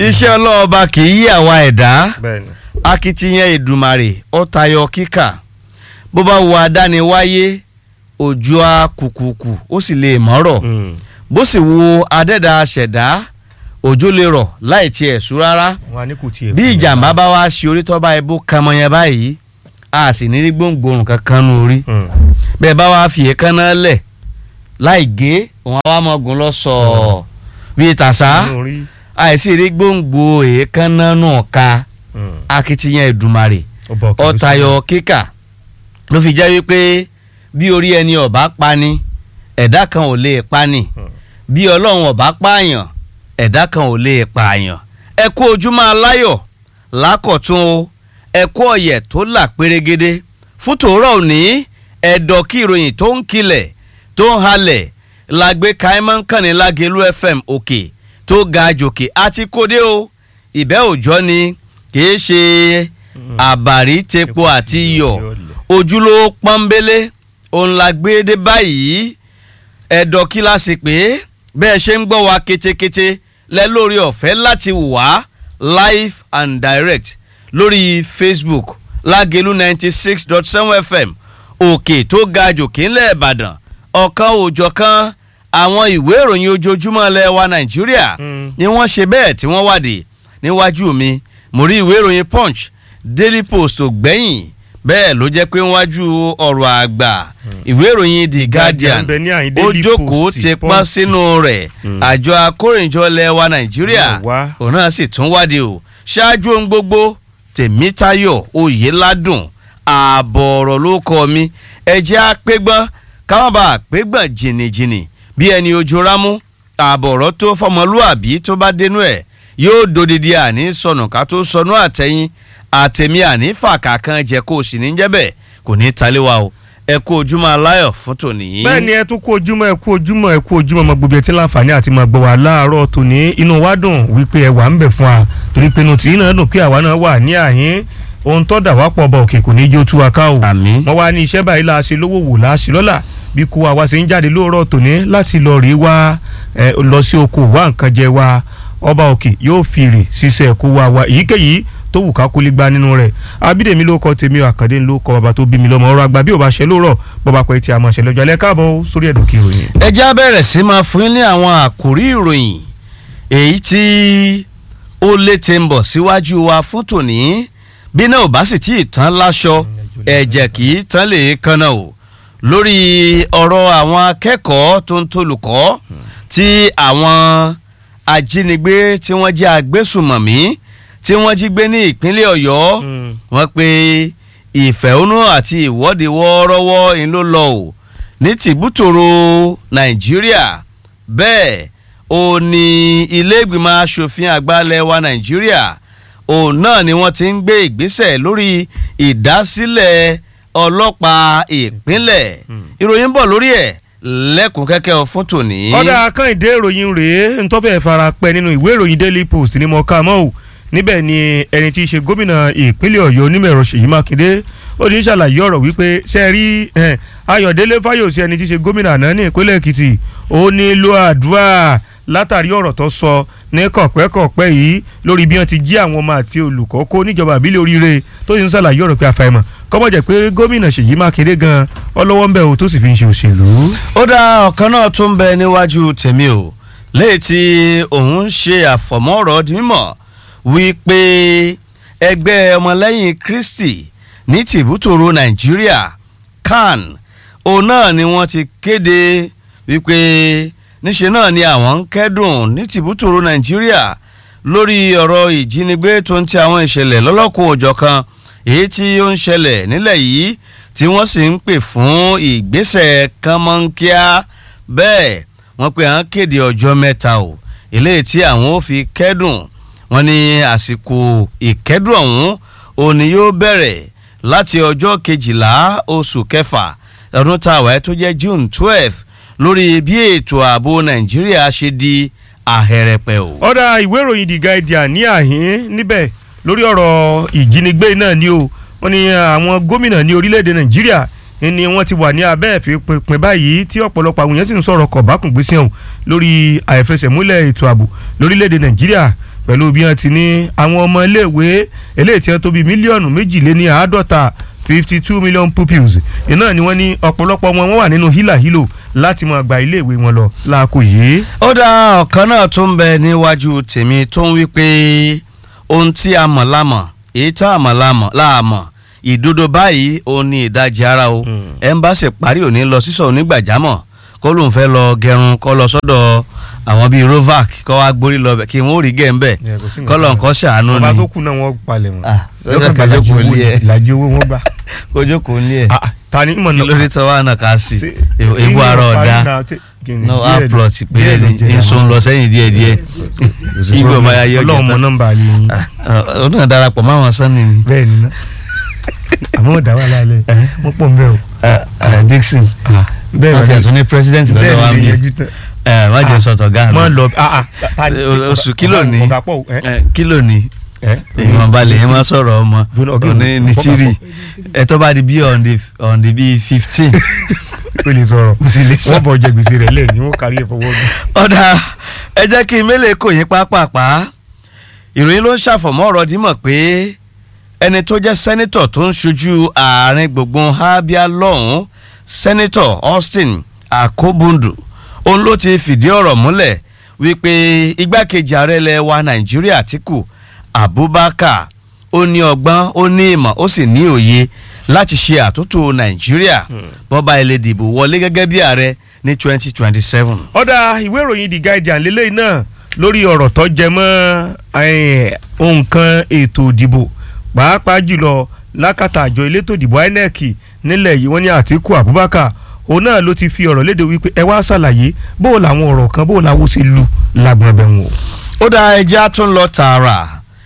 iṣẹ́ ọlọ́ọ̀ba kì í yí àwa ẹ̀dá bẹ́ẹ̀ni. akitiyan Èdùmàrè ó tayọ kíkà bó bá wo adániwáyé òjò á kùkùkù ó sì lè mọ́rọ̀ Mm. bó sì wo adẹ́dà ṣẹ̀dá òjò lè rọ̀ láì tiẹ̀ sú rárá wọn á ní kò tiẹ̀. bí ìjàmbá bá wá ṣe orí tọ́ bá ibú kan mọ́ yẹn báyìí a sì ní rí gbòǹgbòrùn kankan nù orí Mm. bẹ́ẹ̀ bá wá fi èékánná lẹ̀ láì gé òun àwa mọ̀gùn lọ sọ̀ọ́ bíi tàṣà Inú rí. àìsí rí gbòǹgbò èékánná náà ka Mm. akitiyan Èdùmàrè ọba òkè ló ọ̀tayọ̀ kíkà ló fi jẹ́ wípé bí orí ẹni ọ̀bá pani ẹ̀dá kan ò lè pani Hmm. bí ọlọ́run ọ̀bá pààyàn ẹ̀dá kan ò lè pààyàn ẹ kú ojúmọ́ aláyọ̀ lákọ̀tún o ẹ kú ọ̀yẹ̀ tó là pérégede fún tòórọ́ òní ẹ̀dọ̀ kí ìròyìn tó ń kilẹ̀ tó ń halẹ̀ làgbé kaimán kànnì lágẹ̀lú fm òkè tó ga jòkè àti kódé o ìbẹ́ òjọ́ ni kìí ṣe àbàrí tepo àti iyọ̀ ojúlówó pọ́nbélé òun la gbé dé báyìí ẹ̀dọ̀ kí la sì pé bẹ́ẹ̀ ṣe ń gbọ́ wa ketekete lẹ lórí ọ̀fẹ́ láti wò wá live and direct lórí facebook lágẹ̀lú ninety six dot seven fm òkè tó ga jòkè ńlẹ̀ ìbàdàn ọ̀kan òòjọ̀kan àwọn ìwé ìròyìn ojoojúmọ́ ilẹ̀ wa nàìjíríà Mm. ni wọ́n ṣe bẹ́ẹ̀ tí wọ́n wádìí níwájú mi mo rí ìwé ìròyìn punch daily post ògbẹ́yìn bẹ́ẹ̀ ló jẹ́ pé níwájú ọ̀rọ̀ àgbà ìwé ìròyìn the guardian ń bẹ ní àyín ó Daily jókòó Post, ti pọ́n Punch. sínú rẹ̀ Mm. àjọ akórìnjọ ilẹ̀ wa nàìjíríà Yóò wá. òun náà sì tún wádìí o ṣáájú ohun gbogbo tèmítayọ̀ oyèládùn ààbọ̀ ọ̀rọ̀ ló kọ́ mi ẹ̀jẹ̀ àpégbọ́n káwọn bá àpégbọ́n jìnnìjìnnì bí ẹni ojú rámú ààbọ̀ ọ̀rọ̀ tó fọmọlúàbí tó bá dénú ẹ̀ yóò dodidi àní sọnù ká tó sọnù àtẹ̀yìn àtẹ̀mí àní fàkà kan jẹ́ kó o sì ní jẹ́ bẹ́ẹ̀ kò ní taléwa o ẹ kú ojúmọ́ aláyọ̀ fún tòní. bẹ́ẹ̀ ni ẹ tún kú ojúmọ́ ẹ kú ojúmọ́ ẹ kú ojúmọ́ ọmọ gbogbo ẹ tí láǹfààní àti máa gbọ́ wá láàárọ̀ tòní inú wa dùn wípé ẹ wà ń bẹ̀ fún wa torí pé inú tìyín náà dùn pé àwa náà wà ní àyín ohun tó dà wá pọ̀ ọba òkè kò ní í jó tú wa ká o àmín. wọ́n wá ní iṣẹ́ báyìí la ṣe lówó wò la ṣe lọ́la bí kú wa wá sí ń jáde lóòrọ̀ tòní láti lọ rí wa ẹ, lọ sí oko wá nǹkan jẹ wa ọba òkè yóò fi èrè ṣiṣẹ́ kó wa wa èyíkéyìí tó wù ká kólé gba nínú rẹ̀ abídèmí ló kọ tèmi àkàndé ló kọ bàbá tó bí mi lọ́mọ ọ̀rọ̀ àgbà bí ò bá ṣe lóòrọ̀ bọba pẹ tí a máa ṣe lọ́jọ́ alẹ́ káàbọ̀ sórí ẹ̀dùn kí ìròyìn. ẹ já bẹ̀rẹ̀ sí máa fún yín ní àwọn àkòrí ìròyìn èyí tí ó létè ń bọ̀ síwájú wa fún tòní bí náà ò bá sì tí ì tán láṣọ ẹ̀jẹ̀ kì í tán lè kanna o lórí ọ̀rọ̀ àwọn akẹ́kọ̀ọ́ tó ń tolùkọ́ tí àwọn ajínigbé tí wọ́n jẹ́ agbésùmọ̀mí tí wọ́n jí gbé ní ìpínlẹ̀ ọ̀yọ́ wọ́n pe ìfẹ̀hónú àti ìwọ́de wọ́ọ́rọ́wọ́ ń ló lọ o ní tìbútòrò nàìjíríà bẹ́ẹ̀ ó ní ilé-ìgbìmọ̀ asòfin àgbàlẹ̀ wa nàìjíríà òun náà ni wọ́n ti ń gbé ìgbésẹ̀ lórí ìdásílẹ̀ ọlọ́pàá ìpínlẹ̀ ìròyìn ń bọ̀ lórí ẹ̀ lẹ́kùn kẹ́kẹ́ fún tòní. ọ̀dà akànìdé ìròyìn rèé ntọ́fẹ́ fara pẹ́ nínú ìwé ìròyìn daily post ni mo kà mọ́ ò níbẹ̀ ni ẹni tí í ṣe gómìnà ìpínlẹ̀ ọ̀yọ́ onímọ̀-ẹ̀rọ ṣèyí mákindé ó ní ṣàlàyé ọ̀rọ̀ wípé ṣe rí eh, ayọ̀délé fáyọ̀sí ẹni tí í ṣe gómìnà àná ní ìpínlẹ̀ èkìtì ó nílò àdúrà látàrí ọ̀rọ̀ tó sọ ní kọ̀pẹ́kọ̀pẹ́ yìí lórí bí wọ́n ti jí àwọn ọmọ àti olùkọ́ kó níjọba àbílẹ̀ oríire tó sì ń ṣàlàyé ọ̀rọ̀ pé àfàìmọ̀ kọ́mọ̀ jẹ́ pé gómìnà ṣèyí mákindé gan ọlọ́wọ́ ń bẹ̀ o tó sì fi ń ṣe òṣèlú. ó dá ọ̀kan náà tó ń bẹ níwájú tèmi o léyìí tí òun ń ṣe àfọ̀mọ́rọ̀ di mímọ̀ wípé ẹgbẹ́ ọmọlẹ́yìn kristi ní tìbútòrò nàìjíríà can òun náà ni wọ́n ti kéde wípé níṣe náà ni àwọn ń kẹ́dùn ní tìbútòrò nàìjíríà lórí ọ̀rọ̀ ìjínigbé tó ń ti àwọn ìṣẹ̀lẹ̀ lọ́lọ́kùn òjọ̀kan èyí tí ó ń ṣẹlẹ̀ nílẹ̀ yìí tí wọ́n sì ń pè fún ìgbésẹ̀ kánmọ́nkíá bẹ́ẹ̀ wọ́n pe à ń kéde ọjọ́ mẹ́ta o eléyìí tí àwọn ò fi kẹ́dùn wọ́n ní àsìkò ìkẹ́dùn ọ̀hún òní yóò bẹ̀rẹ̀ láti ọjọ́ kejìlá oṣù kẹfà ọdún tá a wáyé tó jẹ́ june twelve lórí bí ètò ààbò nàìjíríà ṣe di àhẹrẹpẹ o. ọ̀dà ìwé ìròyìn the guardian ní àhín níbẹ̀ lórí ọ̀rọ̀ ìjínigbé náà ni o wọ́n ní àwọn gómìnà ní orílẹ̀-èdè nàìjíríà ni wọ́n ti wà ní abẹ́ ìfipinpin báyìí tí ọ̀pọ̀lọpọ̀ àwọn èèyàn sì ń sọ̀rọ̀ kọ̀bákùngbésí ọ̀hún lórí àìfẹsẹ̀múlẹ̀ ètò ààbò lórílẹ̀‐èdè nàìjíríà pẹ̀lú bí wọ́n ti ní àwọn ọmọ iléèwé eléyìí tí wọ́n tó bí mílíọ̀nù méjìléní àádọ́ta fifty two million pupils iná ni wọ́n ní ọ̀pọ̀lọpọ̀ wọn wọ́n wà nínú hílàhílò láti máa gba iléèwé wọn lọ láàkó yìí. ó dá ọ̀kan náà tó ń bẹ níwájú tèmi tó ń wí pé ohun tí a mọ̀ lámọ̀ èyí tá a mọ̀ lámọ̀ láàmọ̀ ìdodo báyìí òun ni ìdajì ara o Mm. ẹ̀ ń bá ṣe parí òní lọ sísọ onígbàjámọ̀ kó lóun fẹ́ lọ gẹrun kó lọ sọ́dọ̀ àwọn bíi rovac kó wá gbórí lọ bẹ̀ kí wọ́n ó rí gẹ̀ ń bẹ̀ kó lọ nǹkan ṣàánú ọba ni tó kù náà wọ́n palẹ̀ wọn. Ah, lọ́kàn lọ́kàn gbàdájú jókòó owó lé ẹ. ìlàjì owó wọn gbà. kójú kò ní ẹ̀ Ah, ah, ta ni ìmọ̀ kí ló dé tọ́ wá náà ká sí ebu ara ọ̀dà no aplot péré ni nso ń lọ sẹ́yìn díẹ̀ díẹ̀ igbó ọmọ ayé ọjọ́ ọlọ́run mọ tán nọ́mbà yìí ó náà darapọ̀ máwọn sanni ni bẹ́ẹ̀ ni ná àmọ́ ọ̀dà wà lálẹ́ wọ́n pọ̀ ń bẹ̀ o. Eh, eh, Dixon bẹ́ẹ̀ wọ́n ti ẹ̀sùn ní president lọ́dọ̀ wa ń bí má jẹ́ sọ̀tọ̀ gáà mọ mi lọ ah ah ta ni- O- oṣù kìlò ní ọ̀gá pọ̀ ẹ́ Eh, kílò ní ẹ́ èèyàn balẹ̀ yẹn máa sọ̀rọ̀ ọmọ Gbóná, ọ̀gá òní ìwé, ní ọ̀gá tírì pọ̀. ẹ̀ tó bá di bí on the on the bí fifteen o lè sọ̀rọ̀ mo sì lè sọ. wọ́n bọ̀ jẹ gbèsè rẹ̀ lẹ́yìn wọ́n kárí ẹ̀ fọwọ́ gbé. ọ̀dà ẹ jẹ́ kí n mélèé kò yín pápápá ìròyìn ló ń ṣàfọ̀mọ́ ọ̀rọ̀ dímọ̀ pé ẹni tó jẹ́ sẹ́nitọ̀ tó ń ṣojú ààrin gbùngbùn Abia lọ́hùn-ún sẹ́nitọ̀ Austin Akobundu òun ló ti fìdí ọ̀rọ̀ múlẹ̀ wípé igbákejì ààrẹ ilẹ̀ wa Nàìjíríà Àtíkù Abubakar ó ní ọgbọ́n ó ní ìmọ̀ ó sì ní òye láti ṣe àtúntò Nàìjíríà bọ́ba ilé dìbò wọlé gẹ́gẹ́ bí ààrẹ ní twenty twenty seven. ọ̀dà ìwé ìròyìn The Guardian lélẹ́yìn náà lórí ọ̀rọ̀ tó jẹ mọ́ eh, nǹkan ètò ìdìbò pàápàá jùlọ lákàtà àjọ elétò ìdìbò INEC nílẹ̀ yìí wọ́n ní Àtíkù Abubakar òun náà ló ti fi ọ̀rọ̀ léde wípé ẹ wá ṣàlàyé bó o làwọn ọ̀rọ̀ kan bó o làwọn ṣe lu lágbọ̀n bẹ̀ wọ̀n. ó dá ẹjẹ́ á tún lọ tààrà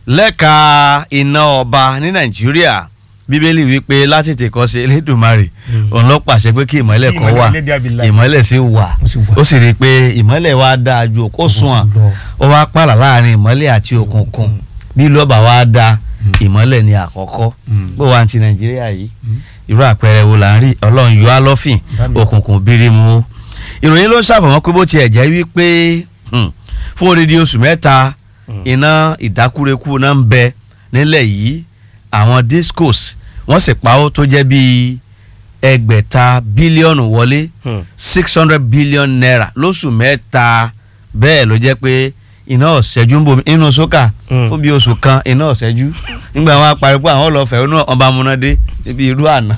lẹ́ka iná ọba ní nàìjíríà bíbélì wípé láti tèkọ́ sí elédùnmarè Mm. òun ló pàṣẹ pé kí ìmọ́lẹ̀ kó wà Ìmọ́lẹ̀ Abilahi. ìmọ́lẹ̀ sì wà Ó sì wà. ó sì rí i pé ìmọ́lẹ̀ wa dáa ju òkú sùn à lọ. ó wá pààlà láàrin ìmọ́lẹ̀ àti òkùnkùn bí lọ́ba wa da ìmọ́lẹ̀ ní àkọ́kọ́ Mm. bó wa ti nàìjíríà yìí irú àpẹẹrẹ wo là ń rí ọlọ́run yọ á lọ́fìn Bámi. òkùnkùn bírímù o ìròyìn ló ń ṣàfọ̀mọ́ pé bó tiẹ̀ jẹ́ wípé hmm, fún odidi oṣù mẹ́ta Mm. iná ìdákúrekú náà ń bẹ nílẹ̀ yìí àwọn discos wọ́n sì pa ó tó jẹ́ bíi ẹgbẹ̀ta bílíọ̀nù wọlé Hmm. six hundred billion naira lóṣù mẹ́ta bẹ́ẹ̀ ló jẹ́ pé iná ọ̀sẹ́jú ń bomi inú sókà Mm. fún bíi oṣù kan iná ọ̀sẹ́jú nígbà wọn apariwo àwọn ọlọ́fẹ́ inú ọba amúnádé níbi irú àná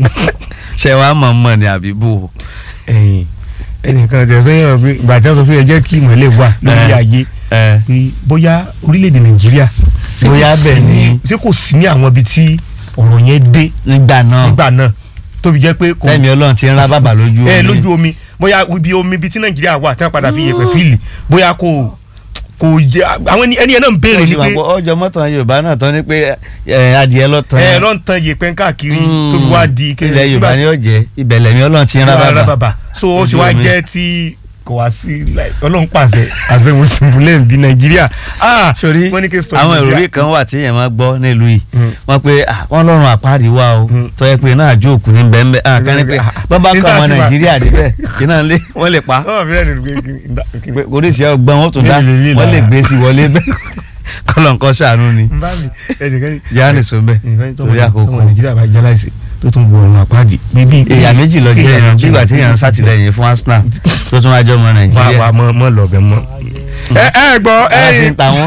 ṣe wàá mọ̀ mọ̀ ní àbíbò ẹ̀yìn ẹnìkan tẹ̀ sọ́yìn ọ̀rọ̀ pé ìgbà tí wọ́n sọ fún yẹn jẹ́ kí ìmọ̀lẹ̀ wà lórí Eh. ayé ẹ pé bóyá orílẹ̀-èdè nàìjíríà ṣé kò Bóyá sí bẹ́ẹ̀ ní- ni. ṣé kò sí ní àwọn ibi tí ọ̀rọ̀ yẹn dé nígbà náà nígbà náà tóbi jẹ́ pé kò tẹ́mi ọlọ́run ti ń rá bàbà lójú ẹ omi. lójú omi bóyá ibi omi ibi tí nàìjíríà wà tí wọ́n padà fi yẹ̀pẹ̀ fíìlì bóyá kò kò jẹ́ àwọn ẹni ẹni yẹn náà ń béèrè ni pé ọjọ́ mọ́tàn yorùbá náà tán ni pé ẹ, adìẹ lọ́tàn ẹ lọ́n tan yẹ̀pẹ̀ káàkiri tóbi wá di ilẹ̀ yorùbá ni ó jẹ́ ibẹ̀ lẹ́mi ọlọ́run ti ń rá bàbà bàbà so ó ti Ojú wá omi. jẹ́ tí kò wá sí like, ọlọ́run pàṣẹ àṣẹwò símbúlẹ̀ bí nàìjíríà ah sórí wọ́n ní kí n stop àwọn Nàìjíríà. ìròyìn kan wà tí èèyàn máa gbọ́ nílùú yìí Mm. wọ́n pe ah, wọ́n lọ́rùn àpáàdì wà o Mm. tó yẹ pé náà àjò òkú ní bẹ́ẹ̀ kan ní pé Ah, bọ́n bá kọ́ nígbà ọmọ tí wà- nàìjíríà débẹ̀ kí náà lé wọ́n lè pa ọ̀ fẹ́rẹ̀ nínú pé pé oríṣi ọgbọ́n wọn tún dá Lè lè lè wọ́n lè lára. gbé sí wọlé bẹ́ẹ̀ kọ́lọ̀ nǹkan ṣàánú ni n bá mi ẹnìkan ní. jáàní sọ́nbẹ́ torí àkókò ọmọ nàìjíríà bá jáláìsì tó tún bu ọ̀run àpáàdì. bíbí èèyàn méjì lọ jẹ́ ẹ̀rọ bígbà tí èèyàn ń sàtìlẹ́yìn fún Arsenal tó tún wájú ọmọ wà nàìjíríà wà mọ mọ lọbẹ mọ. ẹ ẹ gbọ́ ara ti ń ẹ̀yin ta wọ́n.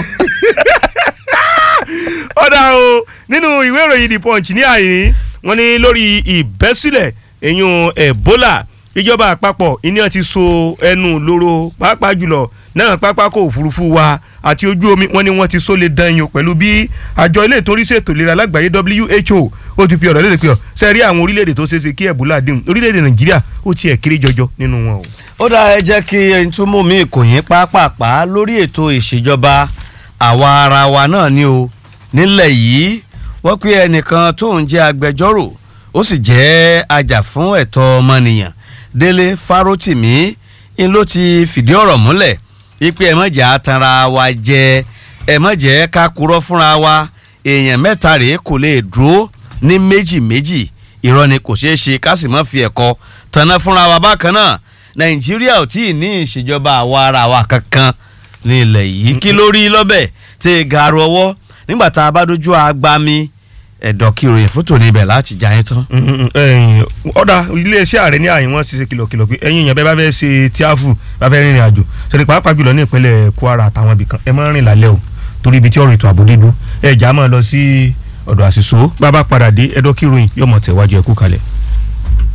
ọ̀dà o nínú ìwé ìròyìn the punch ní àyè wọ́n ní lórí ìbẹ́sílẹ̀ ẹ̀yún ebola ìjọba àpapọ̀ ìní ti so ẹnu lóró pàápàá jùlọ náà pápákọ̀ òfurufú wa àti ojú omi wọ́n ní wọ́n ti so lè dán yín o pẹ̀lú bí àjọ ilé ìtòrí ṣètò ìlera lágbàáyé WHO ó ti fi ọ̀rọ̀ léde pé ọ sẹ́rí àwọn orílẹ̀-èdè tó ṣeéṣe kí ebola dín orílẹ̀-èdè nàìjíríà ó tiẹ̀ kéré jọjọ nínú wọn o. ó dá ẹ jẹ́ kí n tún mú mi kò yín pápápá lórí ètò ìṣèjọba àwa ara wa náà ni o nílẹ̀ yìí wọ́n pé ẹnìkan tó ń jẹ́ agbẹjọ́rò ó sì jẹ́ ajàfún ẹ̀tọ́ ọmọnìyàn Délé Fárótìmí ń ló ti fìdí ọ̀rọ̀ múlẹ̀ wípé ẹ má jẹ́ atanra wa jẹ ẹ má jẹ́ ká kurọ́ fúnra wa èèyàn mẹ́ta rèé kò lè dúró ní méjì méjì irọ́ ni kò ṣeé ṣe ká sì má fi ẹ̀kọ́ tanná fúnra wa bákan náà nàìjíríà ò tí ì ní ìṣèjọba àwa ara wa kankan ní ilẹ̀ yìí kí ló rí lọ́bẹ̀ tí ì gàrú ọwọ́ nígbà tá a bá dojú agbami ẹ̀dọ̀ kí ìròyìn fótó níbẹ̀ láti jà yín tán. ọ̀dà iléeṣẹ́ ààrẹ ní àyìn wọn ti ṣe kìlọ̀kìlọ̀ pé ẹ̀yin èèyàn bẹ́ẹ̀ bá fẹ́ ṣe tíáfù bá fẹ́ rìnrìn àjò ṣèlè pàápàá jùlọ ní ìpínlẹ̀ Kwara àtàwọn ibìkan ẹ máa ń rìn lálẹ́ o torí ibi tí ọ̀rọ̀ ètò ààbò dídú ẹ̀ já máa lọ sí ọ̀dọ̀ àṣìṣó bá bá padà dé ẹ̀dọ̀ kí ìròyìn yóò mọ̀ tẹ̀wájú ẹ̀kú kalẹ̀.